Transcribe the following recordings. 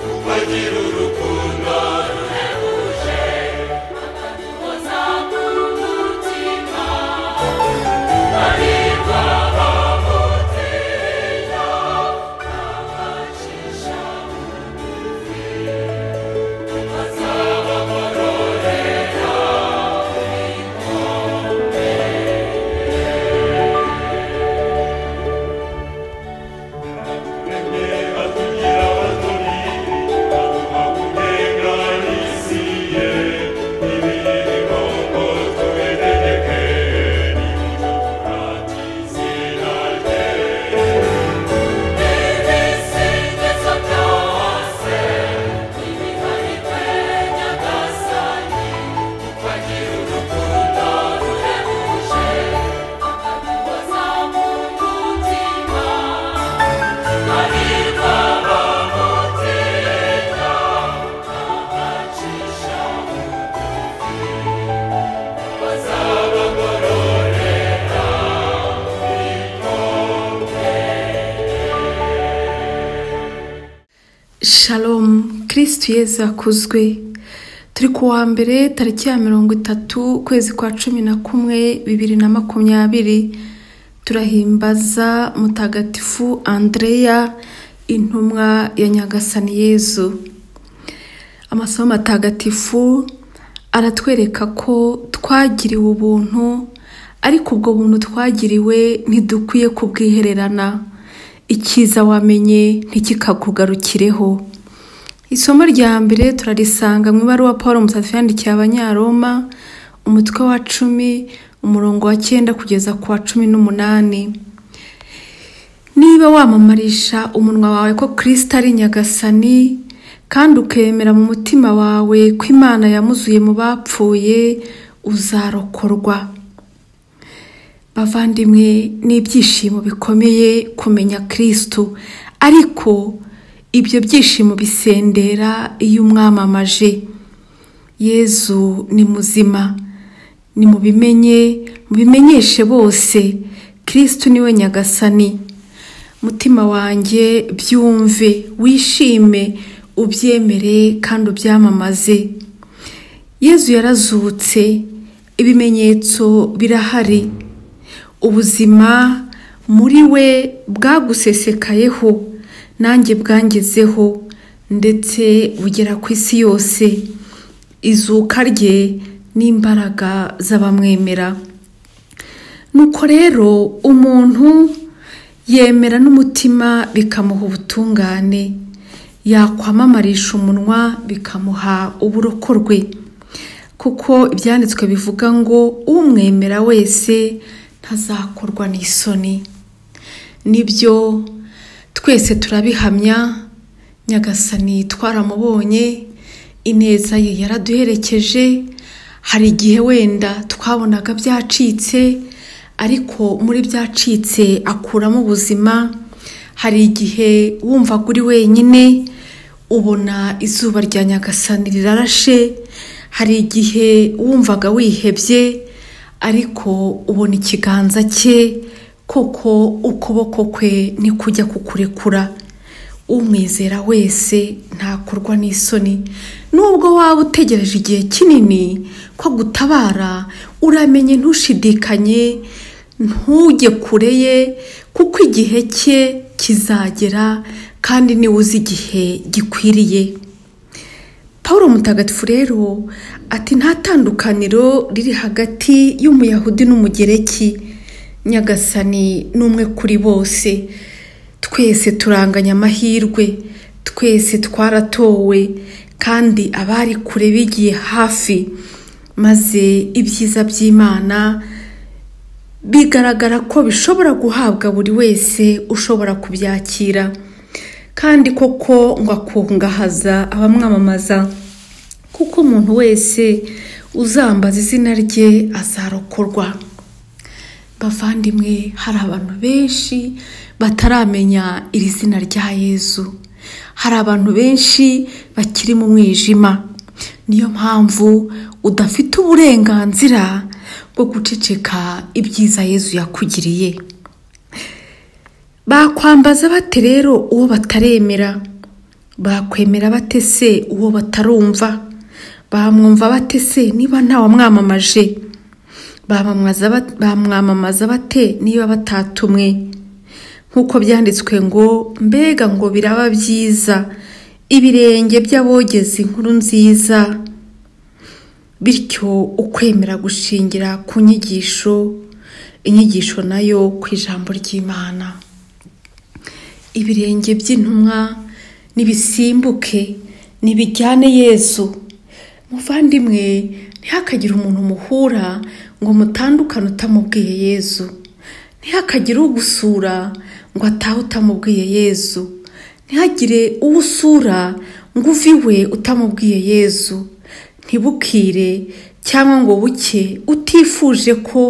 tugira urukundo ruhebuje bakatuhoza ku mutima baribwa bamutinya babacisha bugufi bazababarorera ibikombe baturemye batugira abatoni baduha kunenga isi ye ibirimo ngo tubereke n'ibyo turati izina rye ibisingizo byose n'ibihari twe nyagasani bagira urukundo ruhebuje bakaduhoza mu mutima Shalom kirisitu yezu akuzwe turi ku wa mbere tariki ya mirongo itatu ukwezi kwa cumi na kumwe bibiri na makumyabiri turahimbaza mutagatifu andreya intumwa ya nyagasani yezu amasomo matagatifu aratwereka ko twagiriwe ubuntu ariko ubwo buntu twagiriwe ntidukwiye kubwihererana icyiza wamenye ntikikakugarukireho isomo rya mbere turarisanga mu ibaruwa paul umusatsi yandikiye abanyaroma umutwe wa cumi umurongo wa cyenda kugeza ku wa cumi n'umunani niba wamamarisha umunwa wawe ko kirisita ari nyagasani kandi ukemera mu mutima wawe ko imana yamuzuye mu bapfuye uzarokorwa bavandimwe n'ibyishimo bikomeye kumenya kirisito ariko ibyo byishimo bisendera iyo umwamamaje yezu ni muzima ni mubimenye mubimenyeshe bose kirisito niwe nyagasani mutima wanjye byumve wishime ubyemere kandi ubyamamaze yezu yarazutse ibimenyetso birahari ubuzima muri we bwagusesekayeho nanjye bwangezeho ndetse bugera ku isi yose izuka rye n'imbaraga z'abamwemera nuko rero umuntu yemera n'umutima bikamuha ubutungane yakwamamarisha umunwa bikamuha uburokorwe kuko ibyanditswe bivuga ngo umwemera wese ntazakorwa n'isoni nibyo twese turabihamya nyagasani twaramubonye ineza ye yaraduherekeje hari igihe wenda twabonaga byacitse ariko muri byacitse akuramo ubuzima hari igihe wumvaga uri wenyine ubona izuba rya nyagasani rirarashe hari igihe wumvaga wihebye ariko ubona ikiganza cye koko ukuboko kwe ntikujya kukurekura umwizera wese ntakorwa n'isoni nubwo waba utegereje igihe kinini ko gutabara uramenye ntushidikanye ntujye kure ye kuko igihe cye kizagera kandi niwe uzi igihe gikwiriye paul mutagatifu rero ati nta tandukaniro riri hagati y'umuyahudi n'umugereki nyagasani n'umwe kuri bose twese turanganya amahirwe twese twaratowe kandi abari kure bigiye hafi maze ibyiza by'imana bigaragara ko bishobora guhabwa buri wese ushobora kubyakira kandi koko ngo akungahaza abamwamamaza kuko umuntu wese uzambaza izina rye azarokorwa bavandimwe hari abantu benshi bataramenya iri zina rya yezu hari abantu benshi bakiri mu mwijima niyo mpamvu udafite uburenganzira bwo guceceka ibyiza yezu yakugiriye bakwambaza bate rero uwo bataremera bakwemera bate se uwo batarumva bamwumva bate se niba ntawamwamamaje bamwamamaza bat- bamwamamaza bate niba batatumwe nk'uko byanditswe ngo mbega ngo biraba byiza ibirenge by'abogeza inkuru nziza bityo ukwemera gushingira ku nyigisho inyigisho nayo ku ijambo ry'imana ibirenge by'intumwa nibisimbuke nibijyane yezu muvandimwe ntihakagire umuntu muhura ngo mutandukane utamubwiye yezu ntihakagire ugusura ngo atahe utamubwiye yezu ntihagire uwo usura ngo uve iwe utamubwiye yezu ntibukire cyangwa ngo buke utifuje ko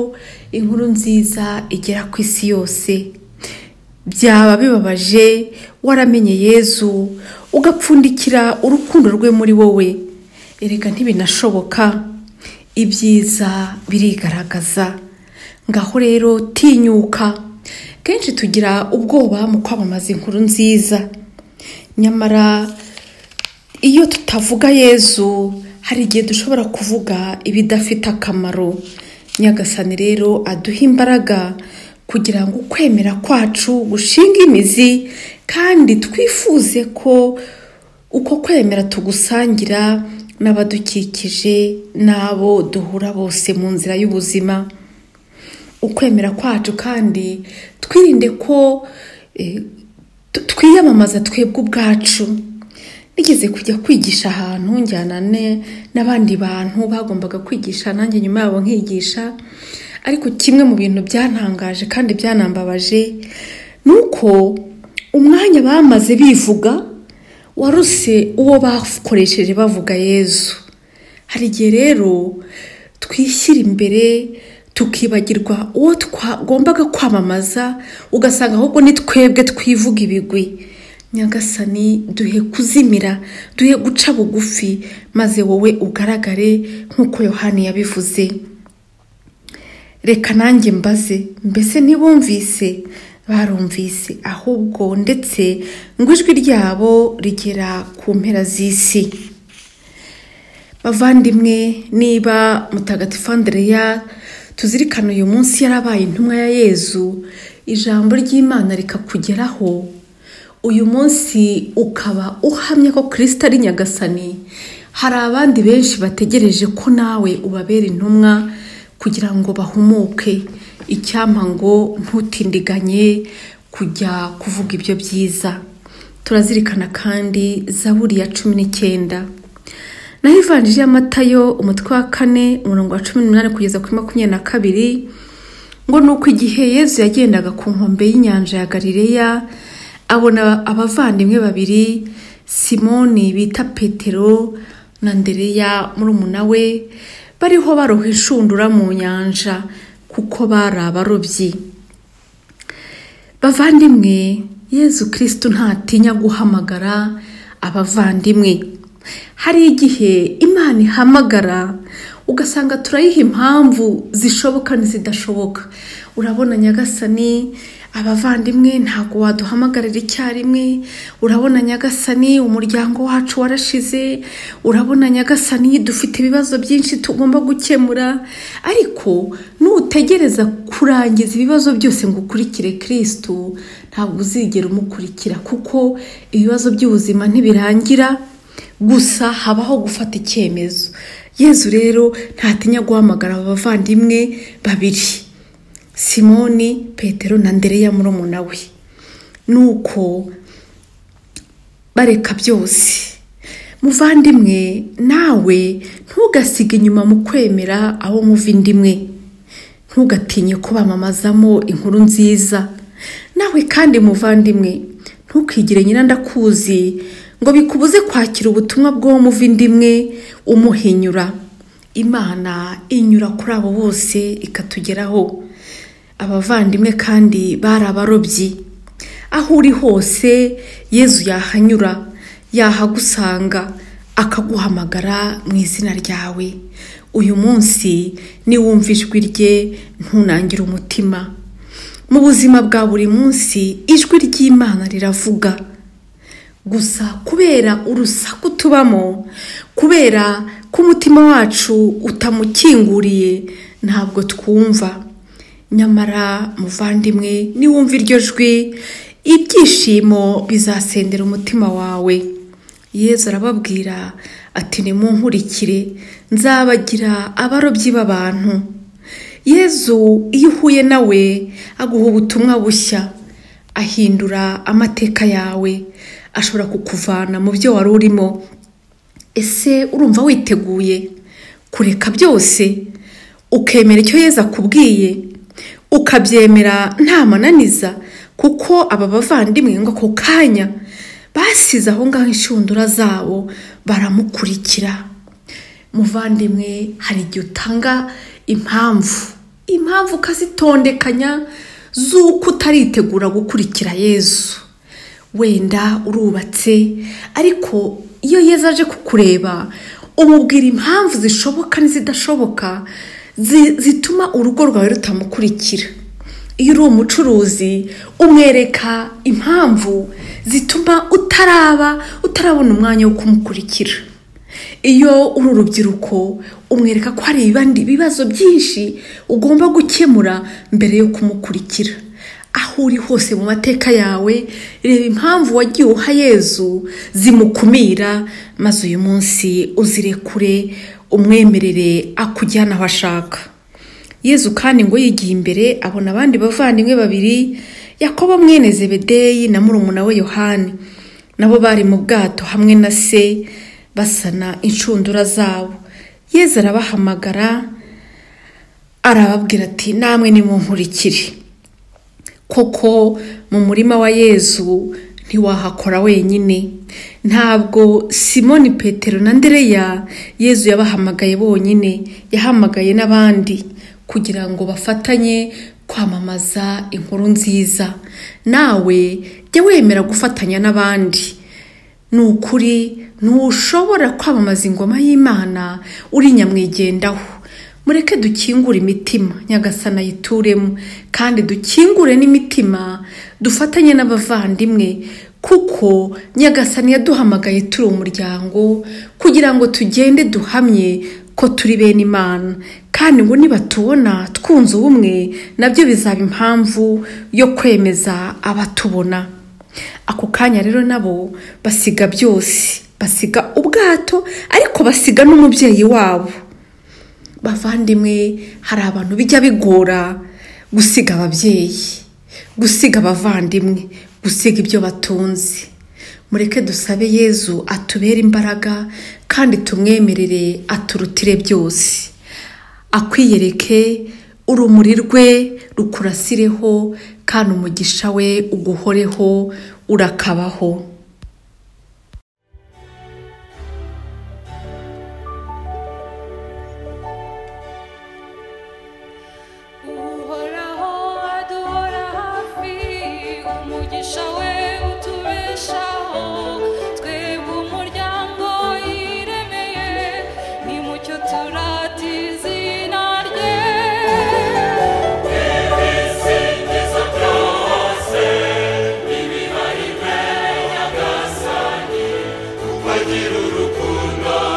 inkuru nziza igera ku isi yose byaba bibabaje waramenye yezu ugapfundikira urukundo rwe muri wowe erega ntibinashoboka ibyiza birigaragaza ngaho rero tinyuka kenshi tugira ubwoba mu kwamamaza inkuru nziza nyamara iyo tutavuga yezu hari igihe dushobora kuvuga ibidafite akamaro nyagasani rero aduhe imbaraga kugira ngo ukwemera kwacu gushinge imizi kandi twifuze ko uko kwemera tugusangira n'abadukikije n'abo duhura bose mu nzira y'ubuzima ukwemera kwacu kandi twirinde ko eh, tu- twiyamamaza twebwe ubwacu nigeze kujya kwigisha ahantu njyana ne- n'abandi bantu bagombaga kwigisha nanjye nyuma yabo nkigisha ariko kimwe mu bintu byantangaje kandi byanambabaje ni uko umwanya bamaze bivuga waruse uwo bakoresheje bavuga yezu hari igihe rero twishyira imbere tukibagirwa uwo twagombaga kwamamaza ugasanga ahubwo ni twebwe twivuga ibigwi nyagasani duhe kuzimira duhe guca bugufi maze wowe ugaragare nk'uko yohani yabivuze reka nanjye mbaze mbese ntibumvise barumvise ahubwo ndetse ngo ijwi ryabo rigera ku mpera z'isi bavandimwe niba mutagatifu andreya tuzirikana uyu munsi yarabaye intumwa ya yezu ijambo ry'imana rikakugeraho uyu munsi ukaba uhamya ko kirisita ari nyagasani hari abandi benshi bategereje ko nawe ubabera intumwa kugira ngo bahumuke icyampa ngo ntutindiganye kujya kuvuga ibyo byiza turazirikana kandi zaburi ya cumi n'icyenda naho ivanjiri ya matayo umutwe wa kane umurongo wa cumi n'umunani kugeza kuri makumyabiri na kabiri ngo ni uko igihe yezu yagendaga ku nkombe y'inyanja ya galileya abona abavandimwe babiri simoni bita petero na ndereya murumuna we bariho baroha inshundura mu nyanja kuko bari abarobyi bavandimwe yezu kirisitu ntatinya guhamagara abavandimwe hari igihe imana ihamagara ugasanga turayiha impamvu zishoboka n'izidashoboka urabona nyagasani abavandimwe ntabwo waduhamagarira icyarimwe urabona nyagasani umuryango wacu warashize urabona nyagasani dufite ibibazo byinshi tugomba gukemura ariko nutegereza kurangiza ibibazo byose ngo ukurikire kirisitu ntabwo uzigera umukurikira kuko ibibazo by'ubuzima ntibirangira gusa habaho gufata icyemezo yezu rero ntatinya guhamagara abavandimwe babiri simoni petero na ndereya murumuna we nuko bareka byose muvandimwe nawe ntugasige inyuma mu kwemera abo muva indi imwe ntugatinye kubamamazamo inkuru nziza nawe kandi muvandimwe ntukigire nyina ndakuzi ngo bikubuze kwakira ubutumwa bw'uwo muva indi imwe umuhinyura imana inyura kuri abo bose ikatugeraho abavandimwe kandi bari abarobyi aho uri hose yezu yahanyura yahagusanga akaguhamagara mu izina ryawe uyu munsi niwumva ijwi rye ntunangire umutima mu buzima bwa buri munsi ijwi ry'imana riravuga gusa kubera urusaku tubamo kubera ko umutima wacu utamukinguriye ntabwo twumva nyamara muvandimwe niwumva iryo jwi ibyishimo bizasendera umutima wawe yezu arababwira ati nimunkurikire nzabagira abarobyi b'abantu yezu iyo uhuye nawe aguha ubutumwa bushya ahindura amateka yawe ashobora kukuvana mu byo wari urimo ese urumva witeguye kureka byose ukemera icyo yezu akubwiye ukabyemera nta mananiza kuko aba bavandimwe ngo ako kanya basize aho ngaho inshundura zabo baramukurikira muvandimwe hari igihe utanga impamvu impamvu ukazitondekanya z'uko utaritegura gukurikira yezu wenda urubatse ariko iyo yeza aje kukureba umubwira impamvu zishoboka n'izidashoboka zi- zituma urugo rwawe rutamukurikira iyo uri umucuruzi umwereka impamvu zituma utaraba utarabona umwanya wo kumukurikira iyo uri urubyiruko umwereka ko hari ibindi bibazo byinshi ugomba gukemura mbere yo kumukurikira aho uri hose mu mateka yawe reba impamvu wagiye uha yezu zimukumira maze uyu munsi uzirekure umwemerere akujyana aho ashaka yezu kandi ngo yigiye imbere abona abandi bavandimwe babiri yakobo mwene zebedeyi na murumuna we yohani nabo bari mu bwato hamwe na se basana inshundura zabo yezu arabahamagara arababwira ati namwe nimunkurikire koko mu murima wa yezu ntiwahakora wenyine ntabwo simoni petero na ndereya yezu yabahamagaye bonyine yahamagaye n'abandi kugira ngo bafatanye kwamamaza inkuru nziza nawe jya wemera gufatanya n'abandi ni ukuri ntushobora kwamamaza ingoma y'imana uri nyamwigendaho mureke dukingure imitima nyagasana ayituremo kandi dukingure n'imitima dufatanye n'abavandimwe kuko nyagasana yaduhamagaye turi umuryango kugira ngo tugende duhamye ko turi bene imana kandi ngo nibatubona twunze ubumwe nabyo bizaba impamvu yo kwemeza abatubona ako kanya rero nabo basiga byose basiga ubwato ariko basiga n'umubyeyi wabo bavandimwe hari abantu bijya bigora gusiga ababyeyi gusiga abavandimwe gusiga ibyo batunze mureke dusabe yezu atubere imbaraga kandi tumwemerere aturutire byose akwiyereke urumuri rwe rukurasireho kandi umugisha we uguhoreho urakabaho uhoraho adora hafi umugisha we utubeshaho twebwe umuryango yiremeye nimucyo turata izina rye ibisingizo byose n'ibihari bye nyagasani kuko agira urukundo